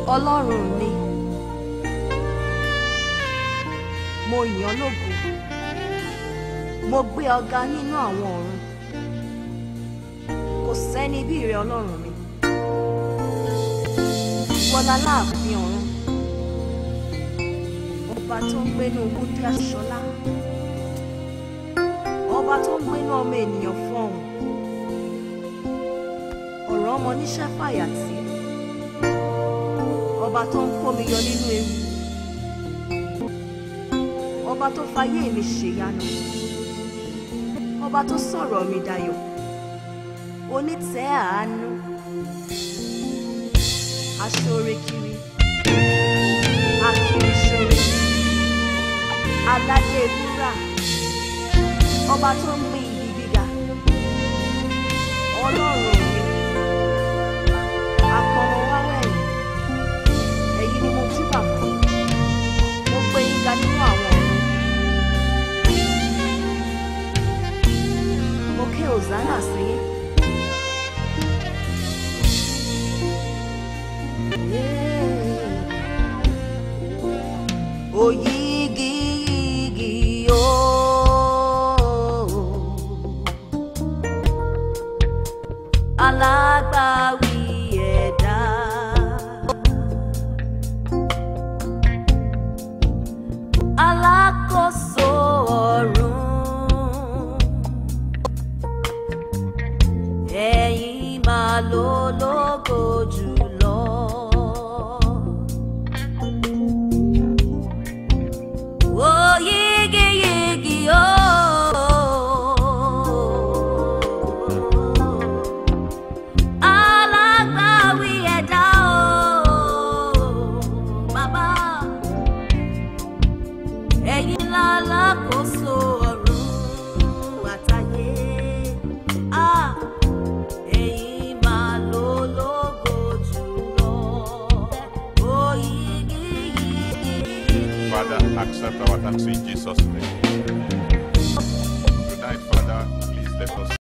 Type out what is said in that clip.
ọlọ́run mi mo yìn ọ́ lógo mo gbé ọ ga nínú àwọn ọ̀run kò sẹ́ni bí rẹ ọlọ́run mi bọ́lá láàfin ọ̀run ọba tó ń gbénú wúndí aṣọlá ọba tó ń gbénú ọmọ ènìyàn fọhùn ọ̀rọ̀ ọmọ níṣẹ́ fàyàtì ọba tó ń kó mi yọ nínú ewu ọba tó fayé mi ṣèyanu ọba tó sọ̀rọ̀ mi dayọ̀ onítẹ̀ àánú aṣọ́re kiri akiri ṣore aládé wúrà ọba tó ń gbé ibi gíga ọlọ́run mi àpọ̀mọ́ wáwẹ̀yìn ẹ̀yin ni mo júbà fún mo gbé yín ga nínú àwọn ọ̀run mo ké òzánà sí yín. Oyigi yigi o. Alágbàwí ẹ̀dá. Alákòóso ọ̀run. Ẹ̀yin máa ló lógo jùlọ. Oh, yigi yigi oh. Alágbàwí ẹ̀dá oh. Bàbá, ẹ̀yin lálákòóso ọ̀run àtayé. Ah, ẹ̀yin máa ló lógo jùlọ. Oh, yigi yigi. Father, accept our thanks in Jesus' name. Tonight, Father, please let us